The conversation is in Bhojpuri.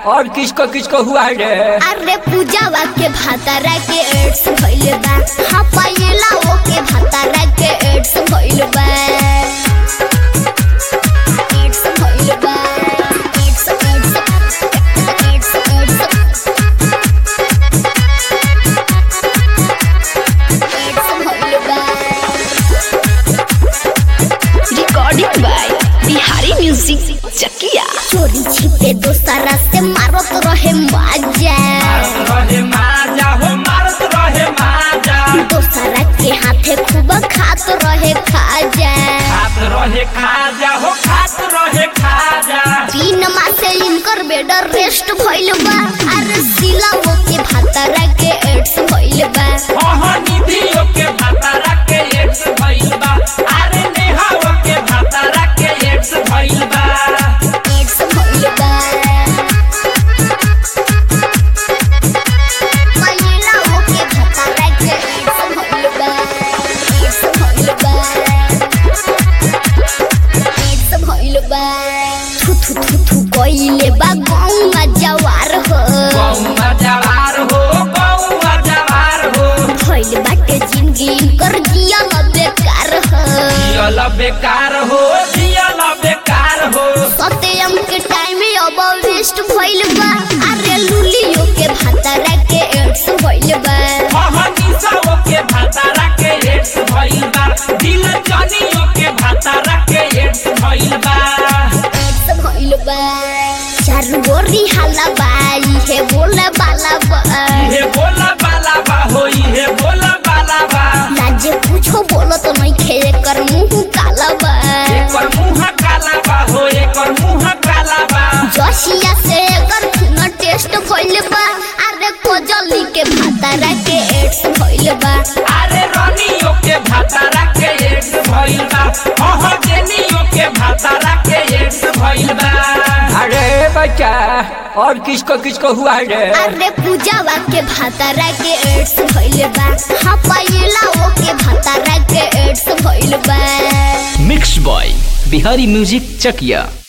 और किसको किसको हुआ रे अरे पूजावा के भातारा के एड्स भइल बा हाँ पायला वो के भातारा के एड्स भइल बा एड्स भइल बा AIDS AIDS AIDS AIDS AIDS भइल बा recording by Bihari music Chakia चोरी छिपे दोसरा से मारत रहे माजा रहे माजा हो मारत रहे माजा दोसरा के हाथे खूब खात रहे खाजा खात रहे खाजा हो खात रहे खाजा तीन मासे इनकर बेड रेस्ट भइल बा अरे सिला वो के भातारा के एड्स भइल बा ओहो निधियो के भातारा के एड्स भइल बा अरे नेहाओ के भातारा के एड्स भइल बा एड्स भइल बा महिला वो के भातारा के एड्स भइल बा एड्स भइल बा एड्स भइल बा थु थु थु थु कइले बा गौमा जवार हो गौवा जवार हो गौवा जवार हो भइल बाटे जिंदगी कर जिया न बेकार हो जियल बेकार हो जियल बेकार हो सत्यम के टाइम में अब वेस्ट भइल बा अरे लुलियो के भातारा के एड्स भइल बा ओहो निसाओ के भातारा के एड्स भइल बा दिल जनियो के भातारा के एड्स भइल बा एड्स भइल बा चारू गोरी हाला बाई हे बोला बाला बा इहे बोला बाला बा हो इहे बोला बाला बा लाजे कुछो बोलत नहीं खे कर मुंह काला बा एकर मुंह काला बा हो एकर मुंह काला बा जसिया से एकर खून टेस्ट भइल बा अरे कोजली के भातारा के एड्स भइल बा अरे रनियो के भातारा के एड्स भइल बा ओहो जेनियो के भातारा के एड्स भइल बा अरे बच्चा और किसको किसको हुआ रे अरे पूजावा के भातारा के एड्स भइल बा हाँ पायला वो के भातारा के एड्स भइल बा mix by Bihari music Chakiya